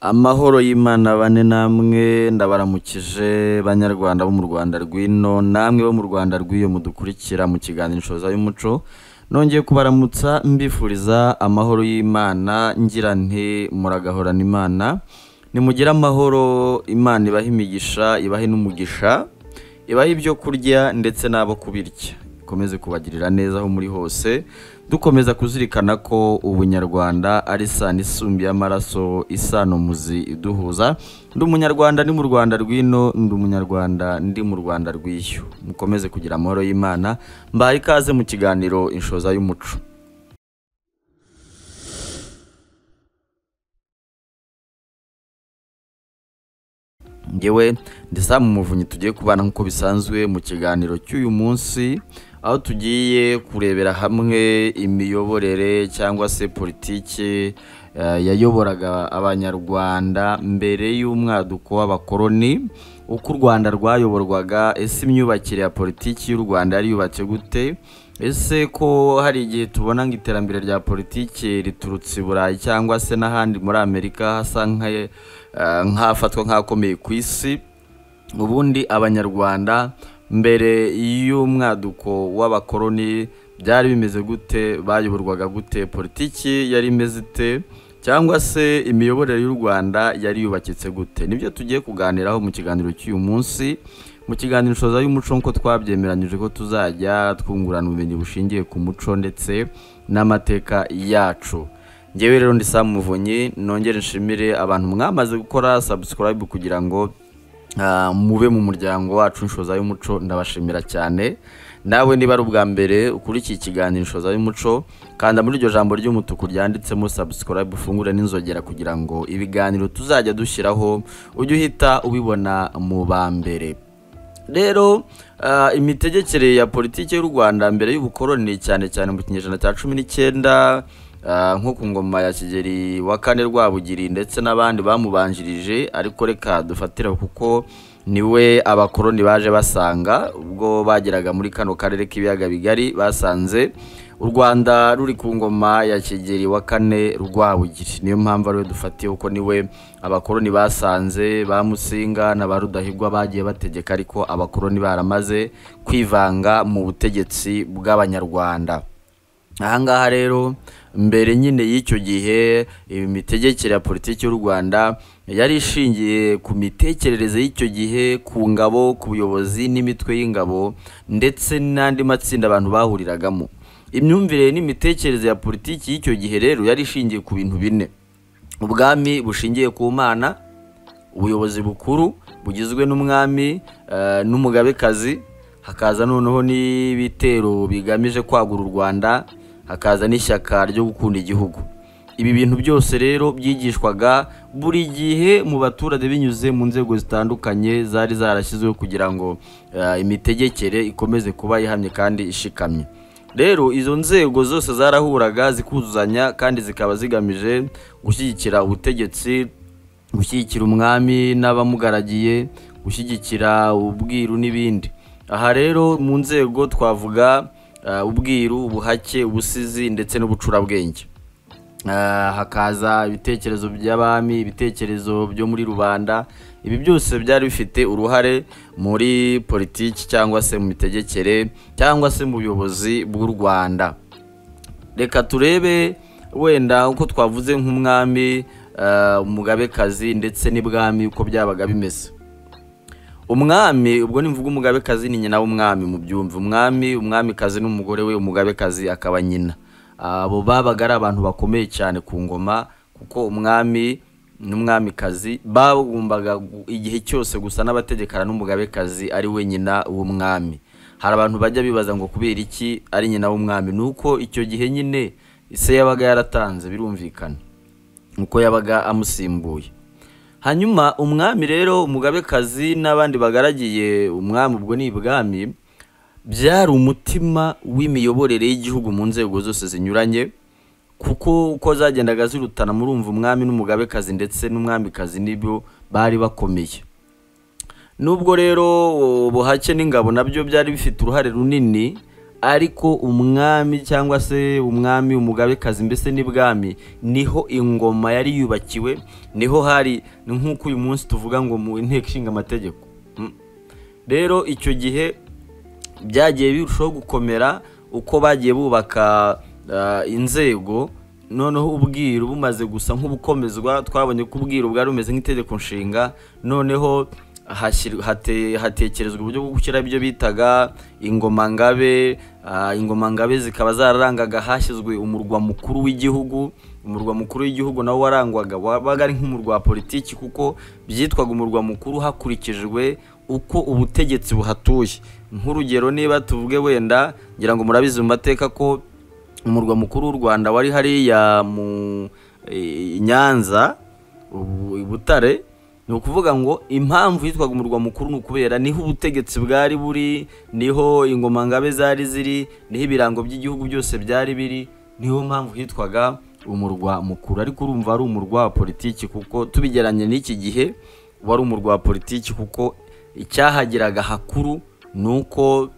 Amahoro y'Imana abane namwe, ndabaramukije banyarwanda bo mu Rwanda rw'ino, namwe bo mu Rwanda rw'iyo mudukurikira mu kiganiro Inshoza y'Umuco, nongeye kubaramutsa mbifuriza amahoro y'Imana, ngira nti muragahorana Imana, nimugire amahoro, Imana ibahe imigisha, ibahe n'umugisha, ibahe ibyo kurya ndetse n'abo kubirya, ikomeze kubagirira neza aho muri hose, dukomeza kuzirikana ko ubunyarwanda ari isano isumbiye amaraso, isano muzi iduhuza, ndi umunyarwanda ndi mu Rwanda rw'ino, ndi umunyarwanda ndi mu Rwanda rw'iyo, mukomeze kugira amahoro y'Imana, mbaye ikaze mu kiganiro Inshoza y'Umuco. ngewe ndesa mu muvunyi tugiye kubana nk'uko bisanzwe mu kiganiro cy'uyu munsi aho tugiye kurebera hamwe imiyoborere cyangwa se politiki eh, yayoboraga abanyarwanda mbere y'umwaduko w'abakoloni uko u rwanda rwayoborwaga ese imyubakire ya politiki y'u rwanda yari yubatse gute ese ko hari igihe tubona ngo iterambere rya politiki riturutse i burayi cyangwa se n'ahandi muri amerika hasa nk'aye- eh, nk'afatwa nk'akomeye ku isi ubundi abanyarwanda mbere y'umwaduko w'abakoloni byari bimeze gute bayoborwaga gute politiki yari imeze ite cyangwa se imiyoborere y'u rwanda yari yubakitse gute nibyo tugiye kuganiraho mu kiganiro cy'uyu munsi mu kiganiro inshoza y'umuco nk'uko twabyemeranyije ko tuzajya twungurana ubumenyi bushingiye ku muco ndetse n'amateka yacu ngewe rero ndi Sam muvunyi nongere nshimire abantu mwamaze gukora subscribe kugira ngo ah, mube mu muryango wacu inshoza y'umuco ndabashimira cyane nawe niba ari ubwa mbere ukurikiye ikiganiro inshoza y'umuco kanda muri iryo jambo ry'umutuku ryanditsemo subscribe ufungure n'inzogera kugira ngo ibiganiro tuzajya dushyiraho ujye uhita ubibona mu ba mbere rero ah, imitegekere ya politiki y'u rwanda mbere y'ubukoroni cyane cyane mu kinyejana cya cumi n'icyenda ah, nko ku ngoma ya kigeri wa kane rwabugiri ndetse n'abandi bamubanjirije ariko reka dufatire aho kuko niwe abakoroni baje basanga ubwo bageraga muri kano karere k'ibiyaga bigari basanze u rwanda ruri ku ngoma ya kigeri wa kane rwabugiri niyo mpamvu ariwe dufatiye kuko niwe abakoroni basanze ba musinga na ba rudahigwa bagiye bategeka ariko abakoroni baramaze kwivanga mu butegetsi bw'abanyarwanda ahangaha rero mbere nyine y'icyo gihe imitegekere ya politiki y'u rwanda yari ishingiye ku mitekerereze y'icyo gihe ku ngabo ku buyobozi n'imitwe y'ingabo ndetse n'andi matsinda abantu bahuriragamo imyumvire n'imitekerereze ya politiki y'icyo gihe rero yari ishingiye ku bintu bine ubwami bushingiye ku mana ubuyobozi bukuru bugizwe n'umwami eh, n'umugabekazi hakaza noneho n'ibitero bigamije kwagura u rwanda hakaza n'ishyaka ryo gukunda igihugu ibi bintu byose rero byigishwaga buri gihe mu baturage binyuze mu nzego zitandukanye zari zarashyizweho kugira ngo eh, imitegekere ikomeze kuba ihamye kandi ishikamye rero izo nzego zose zarahuraga zikuzuzanya kandi zikaba zigamije gushyigikira ubutegetsi gushyigikira umwami n'abamugaragiye gushyigikira ubwiru n'ibindi aha rero mu nzego twavuga eh, ubwiru ubuhake ubusizi ndetse n'ubucurabwenge Ah, hakaza ibitekerezo by'abami ibitekerezo byo muri rubanda ibi byose byari bifite uruhare muri politiki cyangwa se mu mitegekere cyangwa se mu buyobozi bw'u rwanda reka turebe wenda uko twavuze nk'umwami eh, umugabekazi ndetse n'ibwami uko byabaga bimeze umwami ubwo nimvuga umugabekazi ni nyina w'umwami mu byumva umwami umwamikazi n'umugore we umugabekazi akaba nyina abo babaga ari abantu bakomeye cyane ku ngoma kuko umwami n'umwamikazi bagombaga gu- igihe cyose gusa n'abategekana n'umugabekazi ari we nyina w'umwami hari abantu bajya bibaza ngo kubera iki ari nyina w'umwami ni uko icyo gihe nyine ise yabaga yaratanze birumvikana nuko yabaga amusimbuye hanyuma umwami rero umugabekazi n'abandi bagaragiye umwami ubwo ni ibwami byari umutima w'imiyoborere y'igihugu mu nzego zose zinyuranye kuko uko zagendaga zirutana murumva umwami n'umugabekazi ndetse n'umwamikazi nibyo bari bakomeye nubwo rero ubuhake n'ingabo nabyo byari bifite uruhare runini ariko umwami cyangwa se umwami umugabekazi mbese n'ibwami niho ingoma yari yubakiwe niho hari ni nk'uko uyu munsi tuvuga ngo mu nteko ishinga amategeko rero icyo gihe byagiye birushaho gukomera uko bagiye bubaka inzego noneho ubwiru bumaze gusa nk'ubukomezwa twabonye ko ubwiru bwari bumeze nk'itegeko nshinga noneho hatekerezwa uburyo bwo gushyira ibyo bitaga ingomangabe ingomangabe zikaba zararangaga hashyizwe umurwa mukuru w'igihugu umurwa mukuru w'igihugu nawo warangwaga wabaga ari nk'umurwa wa politiki kuko byitwaga umurwa mukuru hakurikijwe uko ubutegetsi buhatuye nk'urugero niba tuvuge wenda ngira ngo murabizi mu mateka ko umurwa mukuru w'u rwanda wari hariya mu nyanza butare ni ukuvuga ngo impamvu yitwaga umurwa mukuru ni ukubera niho ubutegetsi bwari buri niho ingomangabe zari ziri niho ibirango by'igihugu byose byari biri niho mpamvu hitwaga umurwa mukuru ariko urumva ari umurwa wa politiki kuko tubigeranye n'iki gihe wari umurwa wa politiki kuko icyahageraga hakuru ni uko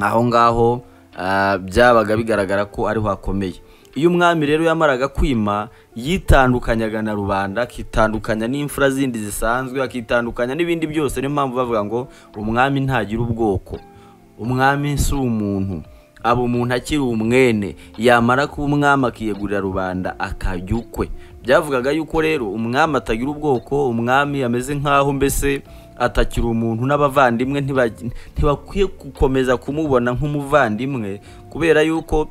aho ngaho byabaga bigaragara ko ariho hakomeye iyo umwami rero yamaraga kwima yitandukanyaga na rubanda akitandukanya n'imfura zindi zisanzwe akitandukanya n'ibindi byose niyo mpamvu bavuga ngo umwami ntagira ubwoko umwami si umuntu aba umuntu akiri umwene yamara kuba umwami akiyegurira rubanda akajya ukwe byavugaga yuko rero umwami atagira ubwoko umwami ameze nk'aho mbese atakira umuntu n'abavandimwe ntibakwiye gukomeza kumubona nk'umuvandimwe kubera yuko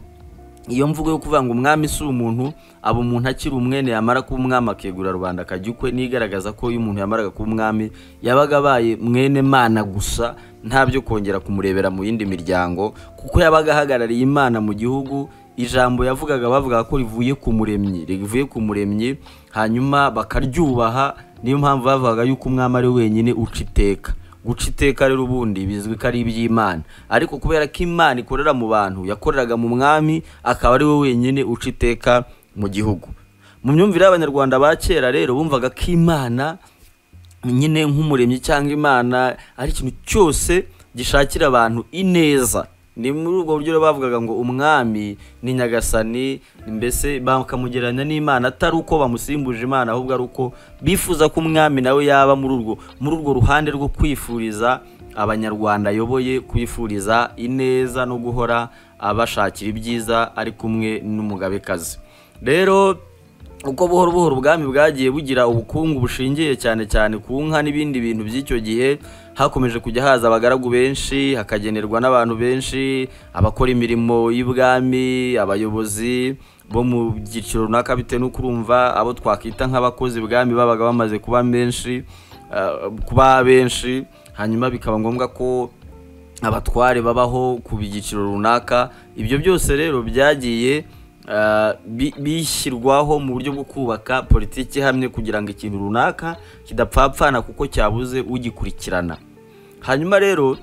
iyo mvugo yo kuvuga ngo umwami si umuntu aba umuntu akiri umwene yamara kuba umwami akegura rubanda akajya ukwe n'igaragaza ko iyo umuntu yamaraga kuba umwami yabaga abaye mwene mana gusa ntabyo kongera kumurebera mu yindi miryango kuko yabaga ahagarariye imana mu gihugu ijambo yavugaga bavuga ko rivuye ku muremyi rivuye ku muremyi hanyuma bakaryubaha niyo mpamvu bavugaga yuko umwami ari wenyine uca iteka guca iteka rero ubundi bizwi ko ari iby'imana ariko kubera ko imana ikorera mu bantu yakoreraga mu mwami akaba ari we wenyine uca iteka mu gihugu mu myumvire y'abanyarwanda ba kera rero bumvaga ko imana nyine nk'umuremyi cyangwa imana ari ikintu cyose gishakira abantu ineza ni muri ubwo buryo bavugaga ngo umwami ni nyagasani mbese bakamugereranya n'imana atari uko bamusimbuje imana ahubwo ari uko bifuza ko umwami nawe yaba muri urwo muri urwo ruhande rwo kwifuriza abanyarwanda ayoboye kwifuriza ineza no guhora abashakira ibyiza ari kumwe n'umugabekazi rero uko buhoro buhoro ubwami bwagiye bugira ubukungu bushingiye cyane cyane ku nka n'ibindi bintu by'icyo gihe hakomeje kujya haza abagaragu benshi hakagenerwa n'abantu benshi abakora imirimo y'ubwami abayobozi bo mu byiciro runaka bitewe no kurumva abo twakwita nk'abakozi bwami babaga bamaze kuba benshi kuba benshi hanyuma bikaba ngombwa ko abatware babaho ku byiciro runaka ibyo byose rero byagiye bishyirwaho mu buryo bwo kubaka politiki ihamye kugira ngo ikintu runaka kidapfapfana kuko cyabuze ugikurikirana hanyuma rero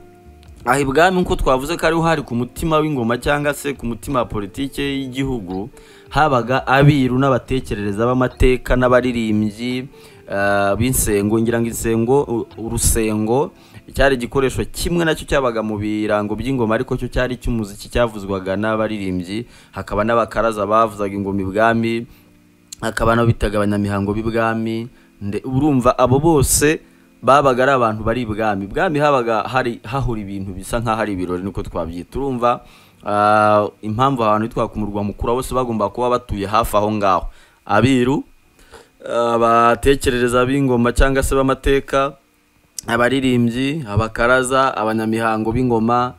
aha ibwami nk'uko twavuze ko ariho hari ku mutima w'ingoma cyangwa se ku mutima wa politiki y'igihugu habaga abiru n'abatekerereza b'amateka n'abaririmbyi b'insengo ngira ngo insengo urusengo cyari igikoresho kimwe nacyo cyabaga mu birango by'ingoma ariko cyo cyari icy'umuziki cyavuzwaga n'abaririmbyi hakaba n'abakaraza bavuzaga ingoma ibwami hakaba nabo bitaga abanyamihango b'ibwami urumva abo bose babaga ari abantu bari ibwami ibwami habaga hari hahura ibintu bisa nk'aho ari ibirori niko twabyita urumva impamvu abantu bitwa ku murwa mukuru bose bagomba kuba batuye hafi aho ngaho abiru abatekerereza b'ingoma cyangwa se b'amateka abaririmbyi abakaraza abanyamihango b'ingoma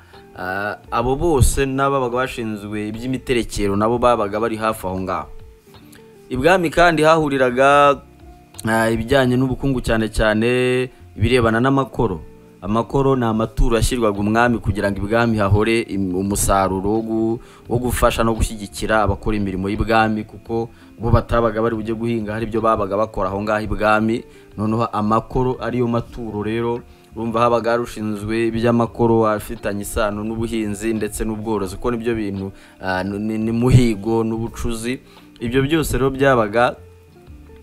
abo bose n'ababaga bashinzwe iby'imiterekero nabo babaga bari hafi aho ngaho ibwami kandi hahuriraga ibijyanye n'ubukungu cyane cyane ibirebana n'amakoro amakoro ni amaturo yashyirwaga umwami kugira ngo ibwami hahore umusaruro wo gufasha no gushyigikira abakora imirimo y'ibwami kuko bo batabaga bari bujye guhinga hari ibyo babaga bakora aho ngaho ibwami noneho amakoro ariyo maturo rero urumva habaga harushinzwe iby'amakoro afitanye isano n'ubuhinzi ndetse n'ubworozi kuko nibyo bintu n'umuhigo n'ubucuzi ibyo byose rero byabaga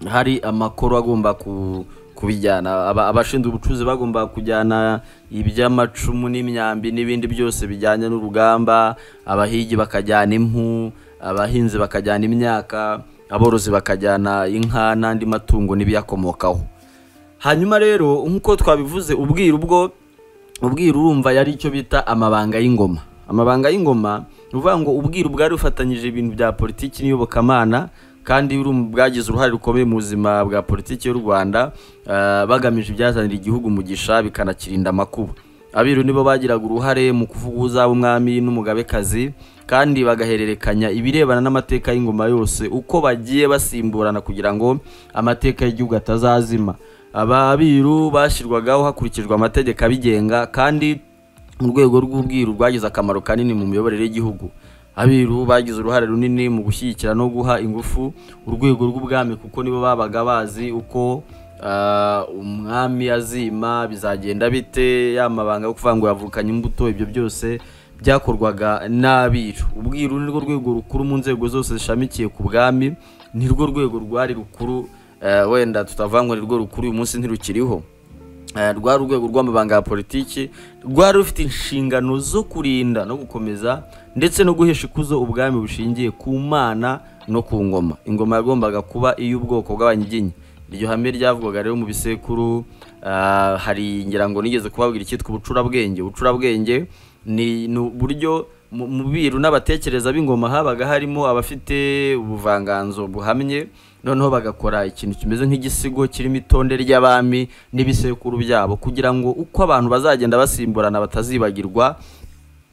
hari amakoro agomba ku kubijyana Aba- abashinzwe ubucuruzi bagomba kujyana iby'amacumu n'imyambi n'ibindi byose bijyanye n'urugamba abahigi bakajyana impu abahinzi bakajyana imyaka aborozi bakajyana inka n'andi matungo n'ibiyakomokaho hanyuma rero nk'uko twabivuze ubwiru ubwo ubwiru urumva yari icyo bita amabanga y'ingoma amabanga y'ingoma ni ukuvuga ngo ubwiru bwari bufatanyije ibintu bya politiki n'iyobokamana kandi urumva bwagize uruhare rukomeye mu buzima bwa politiki y'u rwanda eh, bagamije ibyazanira igihugu umugisha bikanakirinda amakuba abiru nibo bagiraga uruhare mu kuvuga uzaba umwami n'umugabekazi kandi bagahererekanya ibirebana n'amateka y'ingoma yose uko bagiye basimburana kugira ngo amateka y'igihugu atazazima aba abiru bashyirwagaho hakurikijwe amategeko abigenga kandi urwego rw'ubwiru rwagize akamaro kanini mu miyoborere y'igihugu abiru bagize uruhare runini mu gushyigikira no guha ingufu urwego rw'ubwami kuko nibo babaga bazi uko ah, umwami azima bizagenda bite ya mabanga yo kuvuga ngo yavukanye imbuto ibyo byose byakorwaga n'abiru ubwiru ni rwo rwego rukuru mu nzego zose zishamikiye ku bwami ni rwo rwego rwari rukuru eh, wenda tutavuga ngo ni rwo rukuru uyu munsi ntirukiriho Eh, rwari urwego rw'amabanga ya politiki rwari rufite inshingano zo kurinda no gukomeza ndetse no guhesha ikuzo ubwami bushingiye ku mana no ku ngoma ingoma yagombaga kuba iy'ubwoko bw'abanyiginya iryo hame ryavugwaga rero mu bisekuru ah, hari ngira ngo nigeze kubabwira icyitwa ubucurabwenge ubucurabwenge ni ni uburyo mu mu biru n'abatekereza b'ingoma habaga harimo abafite ubuvanganzo buhamye noneho bagakora ikintu kimeze nk'igisigo kirimo itonde ry'abami n'ibisekuru byabo kugira ngo uko abantu bazagenda basimburana batazibagirwa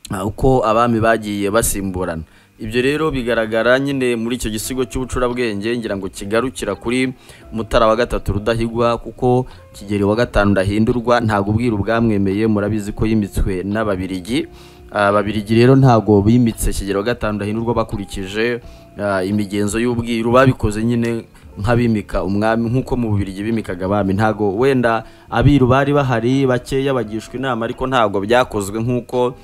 Ah, uko abami bagiye basimburana ibyo rero bigaragara nyine muri icyo gisigo cy'ubucurabwenge ngira ngo kigarukira kuri mutara wa gatatu rudahigwa kuko kigeli wa gatanu ndahindurwa ntabwo ubwiru bwamwemeye murabizi ko yimitswe n'ababirigi Ah, ababirigi rero ntabwo bimitse kigeli wa gatanu ndahindurwa bakurikije ah, imigenzo y'ubwiru babikoze nyine nk'abimika umwami nk'uko mu bubirigi bimikaga abami ntago wenda abiru bari bahari bakeya bagishwa inama ariko ntabwo byakozwe nk'uko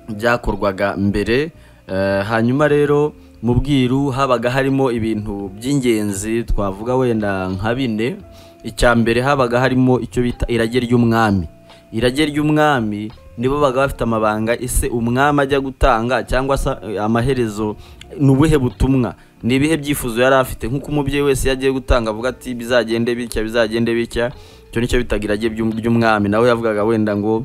byakorwaga mbere Eh, hanyuma rero mu bwiru habaga harimo ibintu by'ingenzi twavuga wenda nka bine icya mbere habaga harimo icyo bita irage ry'umwami irage ry'umwami nibo baga bafite amabanga ese umwami ajya gutanga cyangwa se eh, amaherezo ni ubuhe butumwa ni ibihe byifuzo yari afite nk'uko umubyeyi wese iyo agiye gutanga avuga ati bizagende bitya bizagende bitya icyo nicyo bitaga irage ry'um- ry'umwami nawe yavugaga wenda ngo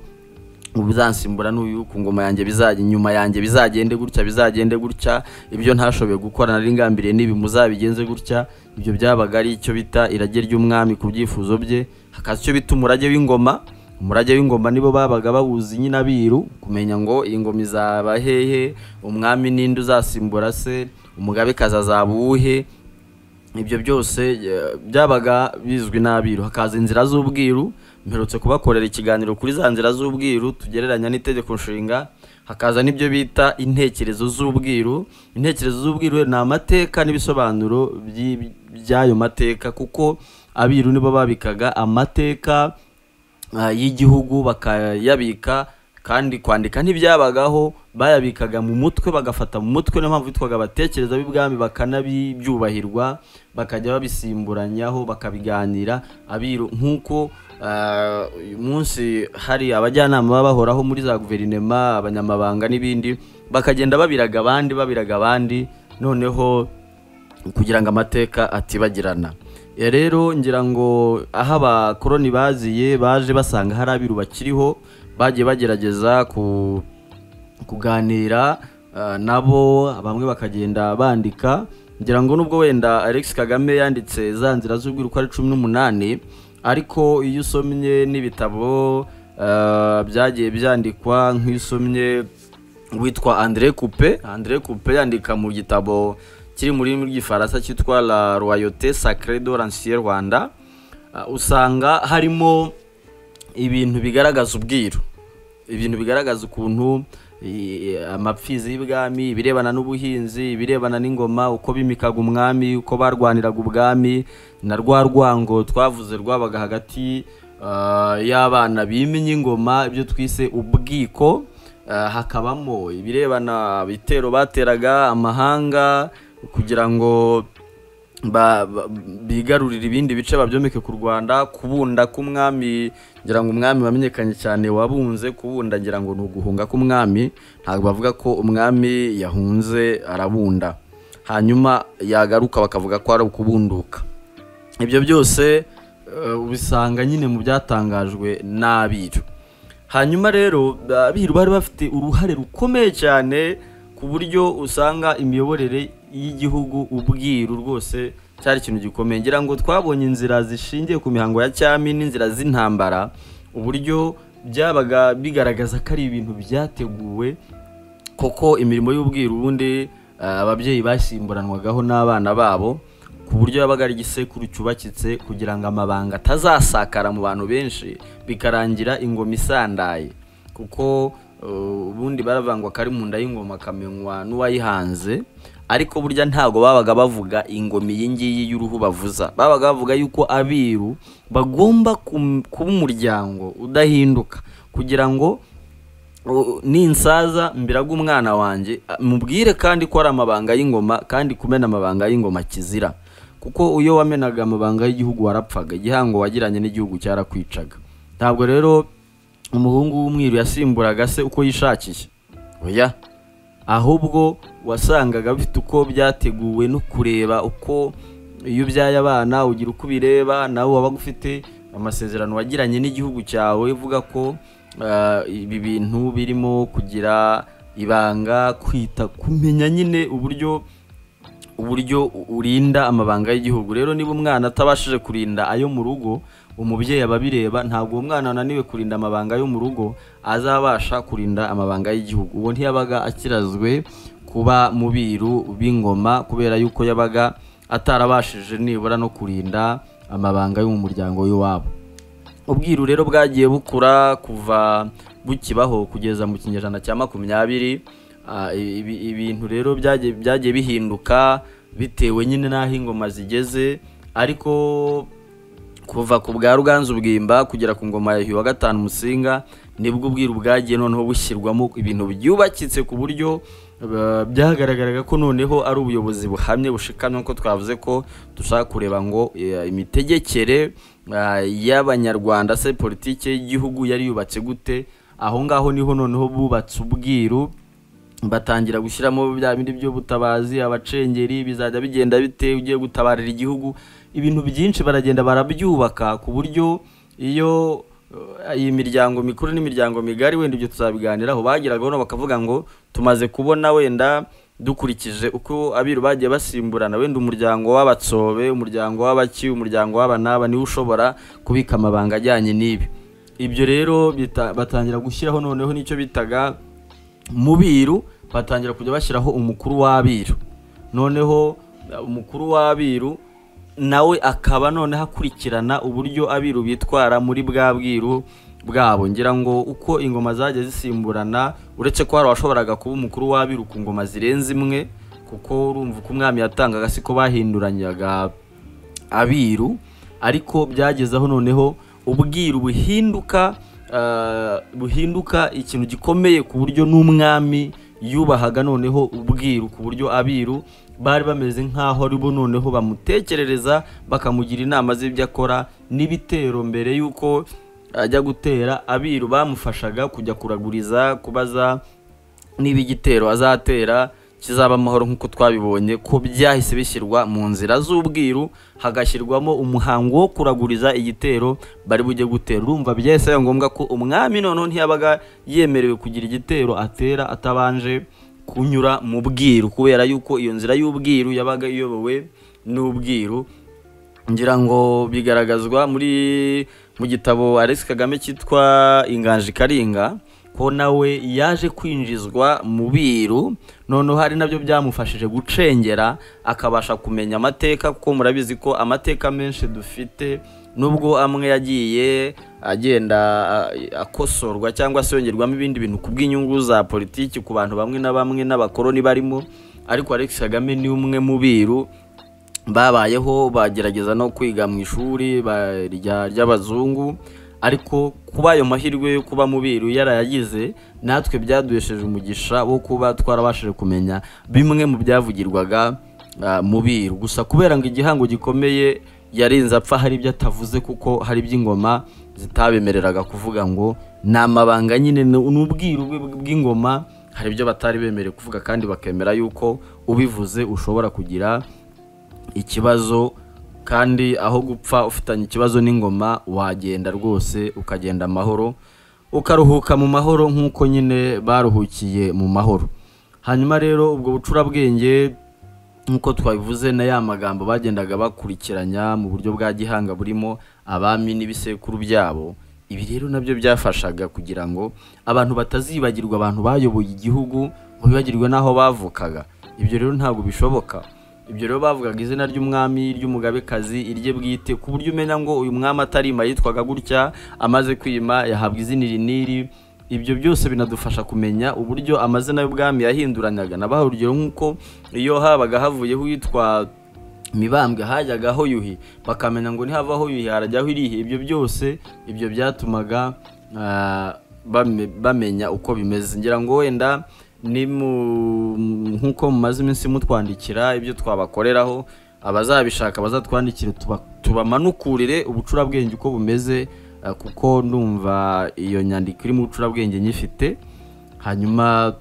uzansimbura n'uyu ku ngoma yanjye bizajya inyuma yanjye bizagende gutya bizagende gutya ibyo ntashoboye gukora nari ngambiriye n'ibi muzabigenze gutya ibyo byabaga ari icyo bita irage ry'umwami ku byifuzo bye hakaza icyo bita umurage w'ingoma umurage w'ingoma nibo babaga bawuzi nyine abiru kumenya ngo iyi ngoma izaba hehe umwami ninde uzasimbura se umugabekazi azaba uwuhe ibyo byose eh, byabaga bizwi n'abiru hakaza inzira z'ubwiru mperutse kubakorera ikiganiro kuri za nzira z'ubwiru tugereranya n'itegeko nshinga hakaza n'ibyo bita intekerezo z'ubwiru intekerezo z'ubwiru ni amateka n'ibisobanuro by'i- by'ayo mateka kuko abiru nibo babikaga amateka ah, y'igihugu bakayabika kandi kwandika ntibyabagaho bayabikaga mu mutwe bagafata mu mutwe niyo mpamvu bitwaga abatekereza b'ibwami bakanabyubahirwa bakajya babisimburanyaho bakabiganira abiru nk'uko ah, uyu munsi hari abajyanama baba bahoraho muri za guverinema abanyamabanga n'ibindi bakagenda babiraga abandi babiraga abandi noneho kugira ngo amateka atibagirana Ya rero ngira ngo aho abakoroni baziye baje basanga hari abiru bakiriho bagiye bagerageza ku kuganira ah, nabo bamwe bakagenda bandika ngira ngo nubwo wenda Alex Kagame yanditse za nzira z'ubwiru ko ari cumi n'umunani ariko iyo usomye n'ibitabo ah, byagiye byandikwa nk'iyo usomye witwa André Coupe André Coupe yandika mu gitabo kiri mu rurimi rw'igifaransa cyitwa La Royauté Sacrée de l'Ancien Rwanda uh, usanga harimo ibintu bigaragaza ubwiru ibintu bigaragaza ukuntu i- amapfizi y'ibwami ibirebana n'ubuhinzi ibirebana n'ingoma uko bimikaga umwami uko barwaniraga ubwami na rwa rwango twavuze rwabaga hagati ah, y'abana bimye ingoma ibyo twise ubwiko Ah, hakabamo ibirebana ibitero bateraga amahanga kugira ngo ba- ba- bigarurira ibindi bice babyomeke ku rwanda kubunda k'umwami ngira ngo umwami wamenyekanye cyane wabunze kubunda ngira ngo ni uguhunga k'umwami ntabwo bavuga ko umwami yahunze arabunda hanyuma yagaruka bakavuga ko ari ukubunduka ibyo byose eh, ubisanga nyine mu byatangajwe n'abiru hanyuma rero abiru bari bafite uruhare rukomeye cyane ku buryo usanga imiyoborere y'igihugu ubwiru rwose cyari ikintu gikomeye ngira ngo twabonye inzira zishingiye ku mihango ya cyami n'inzira z'intambara uburyo byabaga bigaragaza ko ari ibintu byateguwe koko imirimo y'ubwiru ubundi eh, ababyeyi basimburanwagaho n'abana babo ku buryo yabaga ari igisekuru cyubakitse kugira ngo amabanga atazasakara mu bantu benshi bikarangira ingoma isandaye kuko eh, ubundi baravangwa kari mu nda y'ingoma akamenywa n'uwayihanze ariko burya ntabwo babaga bavuga ingoma iyi ngiyi y'uruhu bavuza babaga bavuga yuko abiru bagomba kum- kuba umuryango udahinduka kugira ngo O- ninsaza mbiraga umwana wanjye a- mubwire kandi ko ari amabanga y'ingoma kandi kumena amabanga y'ingoma kizira kuko iyo wamenaga amabanga y'igihugu warapfaga igihango wagiranye n'igihugu cyarakwicaga ntabwo rero umuhungu w'umwiru yasimburaga se uko yishakiye oya ahubwo wasangaga bifite uko byateguwe no kureba uko iyo ubyaye abana ugira uko ubireba nawe wabaga ufite amasezerano wagiranye n'igihugu cyawe uvuga ko ah, ibi bintu birimo kugira ibanga kwita kumenya nyine uburyo uburyo u- urinda amabanga y'igihugu rero niba umwana atabashije kurinda ayo mu rugo umubyeyi aba abireba ntabwo uwo mwana wananiwe kurinda amabanga yo mu rugo azabasha kurinda amabanga y'igihugu uwo ntiyabaga akirazwe kuba mubiru b'ingoma kubera yuko yabaga atarabashije nibura no kurinda amabanga yo mu muryango w'iwabo ubwiru rero bwagiye bukura kuva bukibaho kugeza mu kinyejana cya makumyabiri Ah, ibi- ibintu rero byagiye byagiye bihinduka bitewe nyine n'aho ingoma zigeze ariko kuva ku bwa ruganzu bwimba kugera ku ngoma ya Yuhi wa gatanu musinga nibwo ubwiru bwagiye noneho bushyirwamo ibintu byubakitse ku buryo eh, byagaragaraga ko noneho ari ubuyobozi buhamye bushikamye ko twavuze ko dushaka kureba ngo eh, imitegekere eh, y'abanyarwanda se politike y'igihugu yari yubatse gute aho ngaho niho noneho bubatse ubwiru batangira gushyiramo bya bindi by'ubutabazi abacengeri bizajya bigenda bite ugiye gutabarira igihugu ibintu byinshi baragenda barabyubaka ku buryo iyo eh, iyi miryango mikuru n'imiryango migari wenda ibyo tuzabiganiraho bagiraga hano bakavuga ngo tumaze kubona wenda dukurikije uko abiru bagiye basimburana wenda umuryango w'abatsobe umuryango w'abaki umuryango w'abanaba niwe ushobora kubika amabanga ajyanye n'ibi ibyo rero bita- batangira gushyiraho noneho n'icyo bitaga mubiru batangira kujya bashyiraho umukuru w'abiru noneho uh, umukuru w'abiru nawe akaba noneho akurikirana uburyo abiru bitwara muri bwa bwiru bwabo ngira ngo uko ingoma zagiye zisimburana uretse ko hari uwashoboraga kuba umukuru w'abiru ku ngoma zirenze imwe kuko urumva uko umwami yatangaga siko bahinduranyaga abiru ariko byagezeho noneho ubwiru buhinduka ah, buhinduka ikintu gikomeye ku buryo n'umwami yubahaga noneho ubwiru ku buryo abiru bari bameze nk'aho ari bo noneho bamutekerereza bakamugira inama z'ibyo akora n'ibitero mbere y'uko ajya gutera abiru bamufashaga kujya kuraguriza kubaza niba igitero azatera kizaba amahoro nk'uko twabibonye ko byahise bishyirwa mu nzira z'ubwiru hagashyirwamo umuhango wo kuraguriza igitero bari bujye gutera urumva byahise biba ngombwa ko umwami noneho ntiyabaga yemerewe kugira igitero atera atabanje kunyura mu bwiru kubera yuko iyo nzira y'ubwiru yabaga iyobowe n'ubwiru ngira ngo bigaragazwa muri mu gitabo Alex Kagame cyitwa Inganji Karinga ko nawe yaje kwinjizwa mu biru noneho hari nabyo byamufashije gucengera akabasha kumenya amateka kuko murabizi ko amateka menshi dufite nubwo amwe yagiye agenda a- akosorwa cyangwa se yongerwamo ibindi bintu ku bw'inyungu za politiki ku bantu bamwe na bamwe n'abakoroni barimo ariko Alex Kagame ni umwe mu biru babayeho bagerageza no kwiga mu ishuri ba- rya- ry'abazungu ariko kuba ayo mahirwe yo kuba mu biru yarayagize natwe byaduhesheje umugisha wo kuba twarabashije kumenya bimwe mu byavugirwaga ah, mu biru gusa kubera ngo igihango gikomeye yarinze apfa hari ibyo atavuze kuko hari iby'ingoma zitabemereraga kuvuga ngo ni amabanga nyine ni ni ubwiru bw- bw'ingoma hari ibyo batari bemerewe kuvuga kandi bakemera yuko ubivuze ushobora kugira ikibazo kandi aho gupfa ufitanye ikibazo n'ingoma wagenda rwose ukagenda amahoro ukaruhuka mu mahoro nk'uko nyine baruhukiye mu mahoro hanyuma rero ubwo bucurabwenge nk'uko twabivuze na ya magambo bagendaga bakurikiranya mu buryo bwa gihanga burimo abami n'ibisekuru byabo ibi rero nabyo byafashaga kugira ngo abantu batazibagirwa abantu bayoboye igihugu ngo bibagirwe n'aho bavukaga ibyo rero ntabwo bishoboka ibyo rero bavugaga izina ry'umwami ry'umugabekazi irye bwite ku buryo umenya ngo uyu mwami atarima yitwaga gutya amaze kwima yahabwa izina iri n'iri ibyo byose binadufasha kumenya uburyo amazina y'ubwami yahinduranyaga nabaha urugero nk'uko iyo habaga havuyeho uwitwa mibambwe hajyaga aho yuhi bakamenya ngo ntihavaho yuhi harajyaho irihe ibyo byose ibyo byatumaga ah, bame- bamenya uko bimeze ngira ngo wenda ni mu- nk'uko mumaze iminsi mutwandikira ibyo twabakoreraho abazabishaka bazatwandikire tuba- tubamanukurire ubucurabwenge uko bumeze eh, kuko ndumva iyo nyandiko iri mu bucurabwenge nyifite hanyuma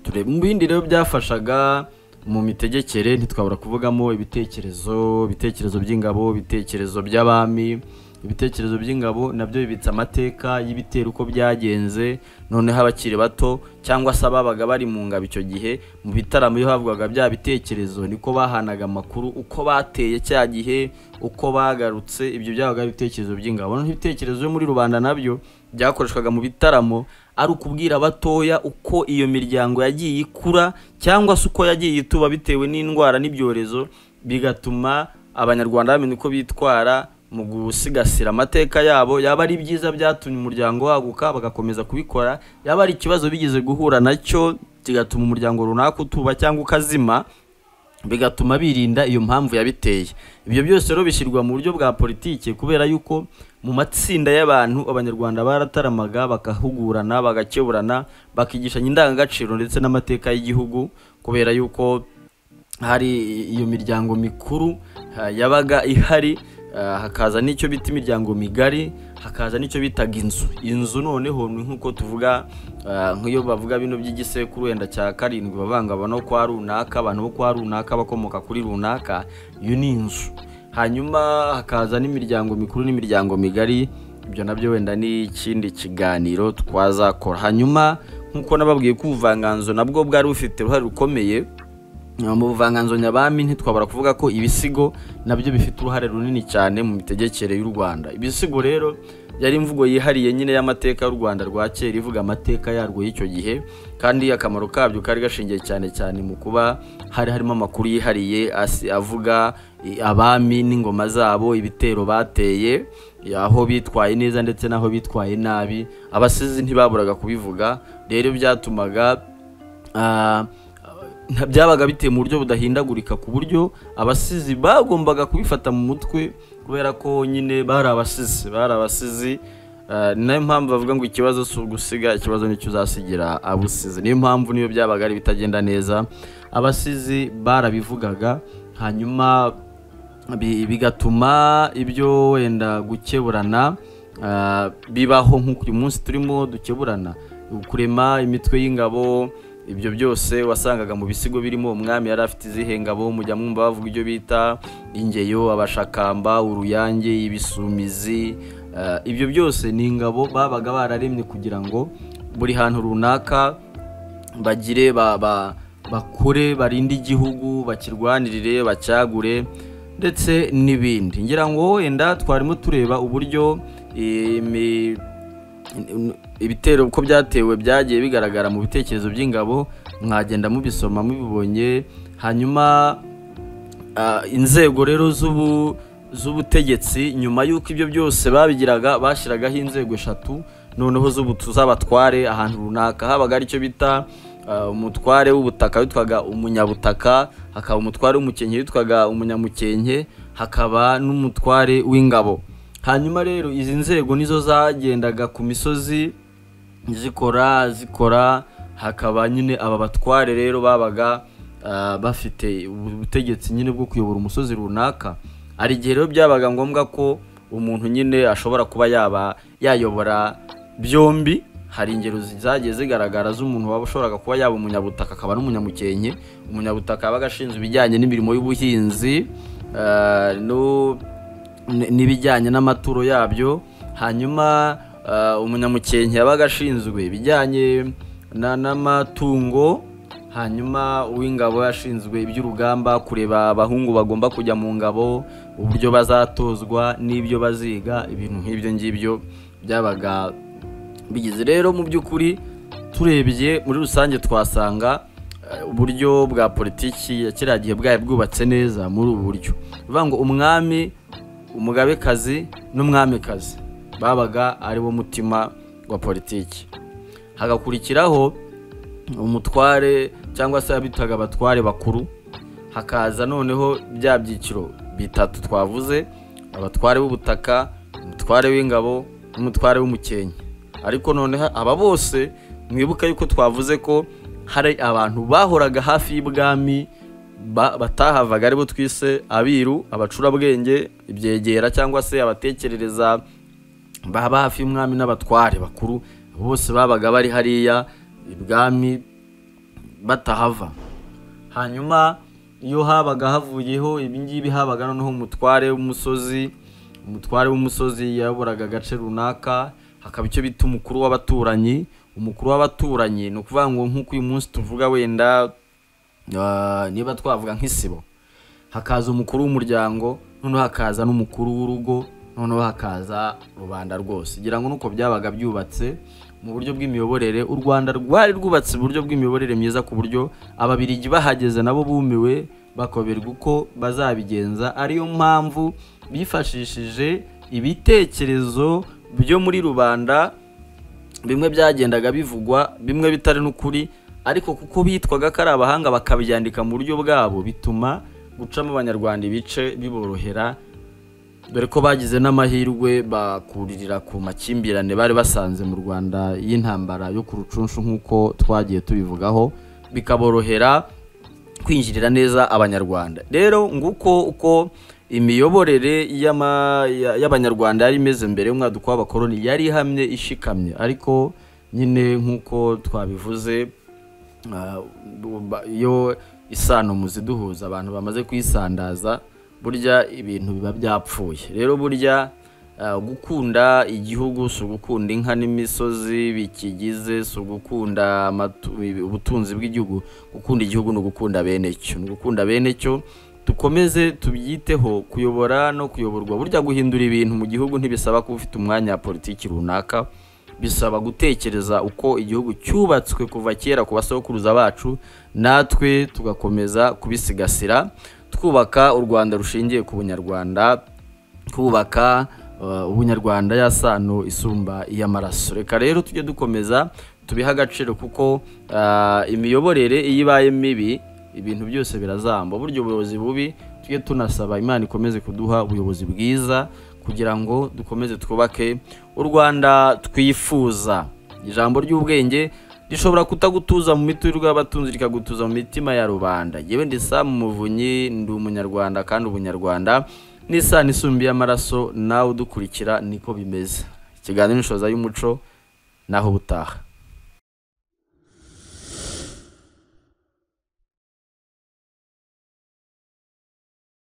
turebe mu bindi rero byafashaga mu mitegekere ntitwabura kuvugamo ibitekerezo ibitekerezo by'ingabo ibitekerezo by'abami ibitekerezo by'ingabo nabyo bibitse amateka y'ibitero uko byagenze noneho abakiri bato cyangwa se ababaga bari mu ngabo icyo gihe mu bitaramo iyo havugwaga bya bitekerezo niko bahanaga amakuru uko bateye cya gihe uko bagarutse ibyo byabaga ari ibitekerezo by'ingabo noneho ibitekerezo byo muri rubanda nabyo byakoreshwaga mu bitaramo ari ukubwira abatoya uko iyo miryango yagiye ikura cyangwa se uko yagiye ituba bitewe n'indwara n'ibyorezo bigatuma abanyarwanda bamenya uko bitwara mu gusigasira amateka yabo yaba ari byiza byatumye umuryango waguka bagakomeza kubikora yaba ari ikibazo bigeze guhura nacyo kigatuma umuryango runaka utuba cyangwa ukazima bigatuma birinda iyo mpamvu yabiteye ibyo byose rero bishyirwa mu buryo bwa politiki kubera yuko mu matsinda y'abantu abanyarwanda barataramaga bakahugurana bagakeburana bakigishanya indangagaciro ndetse n'amateka y'igihugu kubera yuko hari iyo miryango mikuru ha, yabaga ihari ah, hakaza n'icyo bita imiryango migari hakaza n'icyo bitaga inzu inzu noneho ni nk'uko tuvuga ah, nk'iyo bavuga bino by'igisekuru wenda cya karindwi bavanga abano kwa runaka abantu bo kwa runaka bakomoka kuri runaka iyo ni inzu hanyuma hakaza n'imiryango mikuru n'imiryango migari ibyo nabyo wenda ni ikindi kiganiro twazakora hanyuma nk'uko nababwiye ko ubuvanganzo nabwo bwari bufite uruhare rukomeye mu buvanganzo nyabami ntitwabara kuvuga ko ibisigo nabyo bifite uruhare runini cyane mu mitegekere y'u Rwanda ibisigo rero yari imvugo yihariye nyine y'amateka y'u Rwanda rwa kera ivuga amateka yarwo y'icyo gihe kandi akamaro kabyo kari gashingiye cyane cyane mu kuba hari harimo amakuru yihariye asi- avuga i- abami n'ingoma zabo ibitero bateye aho bitwaye neza ndetse n'aho bitwaye nabi abasizi ntibaburaga kubivuga rero byatumaga ah, nta- byabaga biteye mu buryo budahindagurika ku buryo abasizi bagombaga kubifata mu mutwe kubera ko nyine bari abasizi bari abasizi eh, ni nayo mpamvu bavuga ngo ikibazo si ugusiga ikibazo nicyo uzasigira abusizi niyo mpamvu niyo byabaga ari ibitagenda neza abasizi barabivugaga hanyuma bi- bigatuma ibyo wenda gukeburana ah, bibaho nk'uko uyu munsi turimo dukeburana kurema imitwe y'ingabo ibyo byose wasangaga mu bisigo birimo umwami yari afite izihe ngabo mujya mwumva bavuga ibyo bita ingeyo abashakamba uruyange ibisumizi ah, ibyo byose ni ingabo babaga bararemye kugira ngo buri hantu runaka bagire ba, ba, bakure barinde igihugu bakirwanirire bacyagure ndetse n'ibindi ngira ngo wenda twarimo tureba uburyo imi- ibitero uko byatewe byagiye bigaragara mu bitekerezo by'ingabo mwagenda mubisoma mubibonye hanyuma Ah, inzego rero z'ubu z'ubutegetsi nyuma y'uko ibyo byose babigiraga bashyiragaho inzego eshatu noneho z'ubutu z'abatware ahantu runaka habaga aricyo bita ah, umutware w'ubutaka witwaga umunyabutaka hakaba umutware w'umukenke witwaga umunyamukenke hakaba n'umutware w'ingabo hanyuma rero izi nzego nizo zagendaga ku misozi zikora zikora hakaba nyine aba batware rero babaga ah, bafite ubutegetsi nyine bwo kuyobora umusozi runaka hari igihe rero byabaga ngombwa ko umuntu nyine ashobora kuba yaba yayobora byombi hari ingero zagiye zigaragara z'umuntu waba ushoboraga kuba yaba umunyabutaka akaba n'umunyamukenke umunyabutaka yabaga ashinzwe ibijyanye n'imirimo y'ubuhinzi ah, no- n- n'ibijyanye n'amaturo yabyo hanyuma ah, umunyamukenke yabaga ashinzwe ibijyanye na- n'amatungo hanyuma uw'ingabo yashinzwe iby'urugamba kureba abahungu bagomba kujya mu ngabo uburyo bazatozwa n'ibyo baziga ibintu nk'ibyo ngibyo byabaga bigize rero mu by'ukuri turebye muri rusange twasanga eh, uburyo bwa politiki ya kiriya gihe bwari bwubatse neza muri ubu buryo bivuga ngo umwami umugabekazi n'umwamikazi babaga ari wo mutima wa politiki hagakurikiraho umutware cyangwa se abitaga abatware bakuru hakaza noneho bya byiciro bitatu twavuze abatware b'ubutaka umutware w'ingabo n'umutware w'umukenke ariko noneho aba bose mwibuka yuko twavuze ko hari abantu bahoraga hafi y'ibwami ba- batahavaga aribo twise abiru abacurabwenge ibyegera cyangwa se abatekerereza baba hafi y'umwami n'abatware bakuru bose babaga bari hariya ibwami batahava hanyuma iyo habaga havuyeho ibingibi habaga noneho umutware w'umusozi umutware w'umusozi yayoboraga agace runaka hakaba icyo bita umukuru w'abaturanyi umukuru w'abaturanyi ni ukuvuga ngo nk'uko uyu munsi tuvuga wenda ah, niba twavuga nk'isibo hakaza umukuru w'umuryango noneho hakaza n'umukuru w'urugo noneho hakaza rubanda rwose ngira ngo nuko byabaga byubatse mu buryo bw'imiyoborere u rwanda rwari rwubatse uburyo bw'imiyoborere myiza ku buryo ababirigi bahageze nabo bumiwe bakoberwa uko bazabigenza ariyo mpamvu bifashishije ibitekerezo byo muri rubanda bimwe byagendaga bivugwa bimwe bitari n'ukuri ariko kuko bitwaga ko ari abahanga bakabyandika mu buryo bwabo bituma gucamo abanyarwanda ibice biborohera dore ko bagize n'amahirwe bakuririra ku makimbirane bari basanze mu rwanda y'intambara yo ku rucunshu nk'uko twagiye tubivugaho bikaborohera kwinjirira neza abanyarwanda rero nguko uko imiyoborere y'ama- ya- y'abanyarwanda yari imeze mbere y'umwaduko w'abakoloni yari ihamye ishikamye ariko nyine nk'uko twabivuze ah, bu- ba- iyo isano mu ziduhuza abantu bamaze kuyisandaza burya ibintu biba byapfuye rero burya ah, gukunda igihugu si ugukunda inka n'imisozi bikigize si ugukunda amatu- ubutunzi bw'igihugu gukunda igihugu ni ugukunda bene cyo ni ugukunda bene cyo dukomeze tubyiteho kuyobora no kuyoborwa burya guhindura ibintu mu gihugu ntibisaba kuba ufite umwanya wa politiki runaka bisaba gutekereza uko igihugu cyubatswe kuva kera ku basokuruza bacu natwe tugakomeza kubisigasira twubaka u rwanda rushingiye ku bunyarwanda twubaka uh, ubunyarwanda ya sano isumba iy'amaraso reka rero tujye dukomeza tubihe agaciro kuko uh, imiyoborere iyo ibaye mibi ibintu byose birazamba burya ubuyobozi bubi tujye tunasaba imana ikomeze kuduha ubuyobozi bwiza kugira ngo dukomeze twubake u rwanda twifuza ijambo ry'ubwenge rishobora kutagutuza mu miturirwa y'abatunzi rikagutuza mu mitima ya rubanda yewe ndi sam muvunyi ndi umunyarwanda kandi ubunyarwanda n'isano isumbi y'amaraso nawe udukurikira niko bimeze ikiganiro inshoza y'umuco naho ubutaha